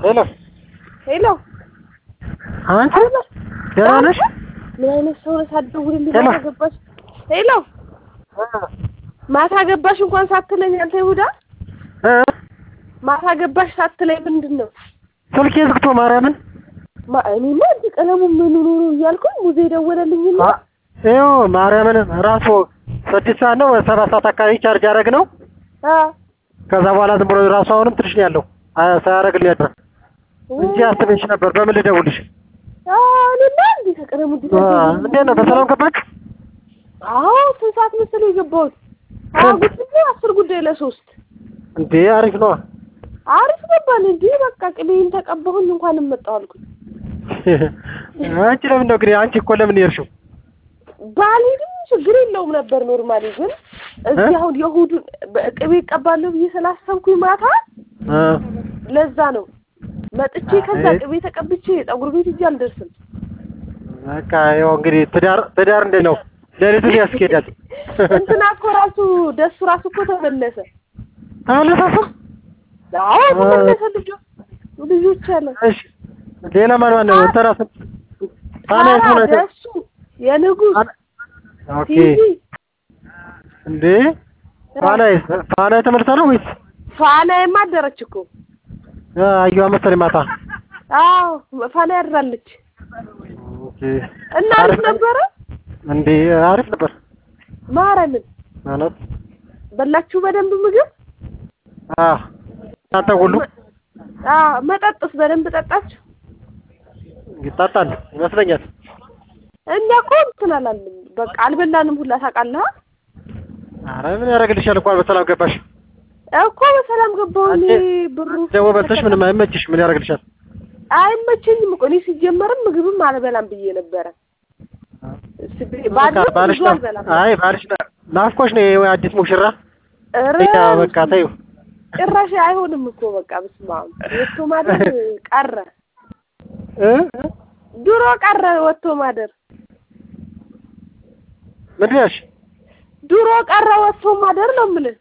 ሄሎ ሄሎ አንቺ ደህና ነሽ? ምን አይነት ሰው ነህ? ሳትደውልልኝ ሄሎ። ማታ ገባሽ? ሄሎ ማታ ገባሽ እንኳን ሳትለኝ አንተ ይሁዳ እ ማታ ገባሽ ሳትለኝ ምንድን ነው? ስልኬ ዝግቶ ማርያምን ማ- እኔማ እንዲህ ቀለሙ ምን ኑሩ እያልኩኝ ሙዜ ደወለልኝና አ- ይኸው ማርያምን ራሱ ስድስት ሰዓት ነው ሰባት ሰዓት አካባቢ ቻርጅ ያደረግ ነው። አ ከዛ በኋላ ዝም ብሎ ራሱ አሁንም ትንሽ ነው ያለው አ- ሳያደርግልኝ ያድር እንጂ አስበሽ ነበር። በምን ልደውልሽ? አ እኔማ እንዲህ ከቀለሙ እንዲህ አ፣ እንዴት ነው በሰላም ገባች? አዎ ስንት ሰዓት መሰለኝ የገባሁት? ሀያ ስንት? ጉዳይ አስር ጉዳይ ለሶስት እንዴ አሪፍ ነው። አሪፍ ገባን እንዴ በቃ ቅቤን ተቀባሁኝ እንኳን መጣሁ አልኩኝ። አንቺ ለምን ነው ግን አንቺ እኮ ለምን የሄድሽው? ባልሄድም ችግር የለውም ነበር ኖርማሊ። ግን እዚህ እ? አሁን የእሑዱን ቅቤ እቀባለሁ ብዬ ስላሰብኩኝ ማታ አ፣ ለዛ ነው መጥቼ ከዛ አይ። ቅቤ ተቀብቼ ፀጉር ቤት እጄ አልደርስም። በቃ ያው እንግዲህ ትዳር ትዳር እንዴት ነው? ሌሊቱን ያስኬዳል። እንትና እኮ ራሱ ደሱ ራሱ እኮ ተመለሰ። ተመለሳሱ? አዎ ተመለሰ። ልጆ ልጆች አለ እሺ ሌላ ማን ማን ነው? እንትና ስንት ፋና ታራ የቱ ነው? ደሱ የንጉስ ኦኬ ቲቪ እንዴ ፋና ፋና ተመልሳ ነው ወይስ ፋናዬማ አደረች እኮ አየዋ መሰለኝ ማታ። አዎ ፋና ያድራለች ኦኬ እና አሪፍ ነበረ። እንዴ አሪፍ ነበር ማረምን ማለት በላችሁ በደንብ ምግብ አ እናንተ ሁሉ አ መጠጥስ በደንብ ጠጣችሁ? ይጣጣል ይመስለኛል። እኛ እኮ እንትን አላልንም። በቃ አልበላንም ሁላ ታውቃለህ። አረ ምን ያደርግልሻል? እንኳን በሰላም ገባሽ። እኮ በሰላም ገባሁ እኔ አንቺ ብሩ ደግሞ በልተሽ ምንም አይመችሽ። ምን ያደርግልሻል? አይመቸኝም እኮ እኔ ሲጀመርም ምግብም አልበላም ብዬ ነበረ። ስብ- ባድርም ባልሽ ብዙ ነው። አልበላም። አይ ባልሽ ነው። ናፍቆሽ ነው ይሄ አዲስ ሙሽራ። ኧረ ያ በቃ ተይው። ጭራሽ አይሆንም እኮ በቃ በስመ አብ ወጥቶ ማደር ቀረ። እ ድሮ ቀረ ወጥቶ ማደር ምንድን ነሽ? ድሮ ቀረ ወጥቶ ማደር ነው የምልህ።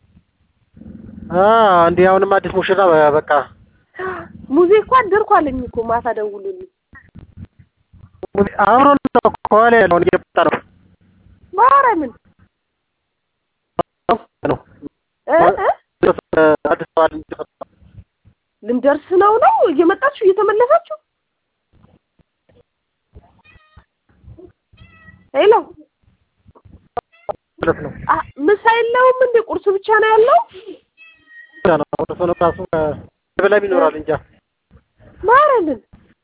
አ እንዴ አሁንም አዲስ ሙሽራ በቃ ሙዜ እኮ አደርኩ አለኝ እኮ ማታ ደውሎልኝ። አብሮ ነው ከኋላ ያለውን እየመጣ ነው ማርያምን ነው እ እ አዲስ አበባ ልንደርስ ልንደርስ ነው ነው እየመጣችሁ እየተመለሳችሁ ሄሎ ማለት ነው። አ ምሳ የለውም እንዴ ቁርስ ብቻ ነው ያለው ነው ወደ ሰው ነው ራሱ በላም ይኖራል እንጃ ማርያምን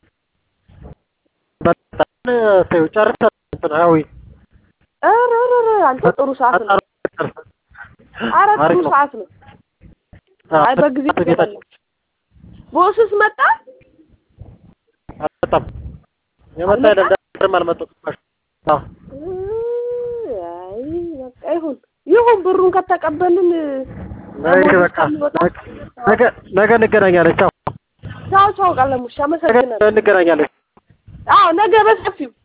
በጣም ተይው ጨርሰን እንትን አዊ ኧረ ኧረ ኧረ አንተ ጥሩ ሰዓት ነው ኧረ ጥሩ አሪፍ ነው። ሰዓት ነው አይ በጊዜ ትገባለህ ቦስስ መጣ አልመጣም የመጣ አልመጣም? አይደለም አልመጣም አዎ አይ በቃ ይሁን ይሁን ብሩን ከተቀበልን ነገ በቃ ነገ ነገ እንገናኛለን ቻው ቻው ቻው ቃለሙሽ ነገ አመሰግናለሁ እንገናኛለን አዎ ነገ በሰፊው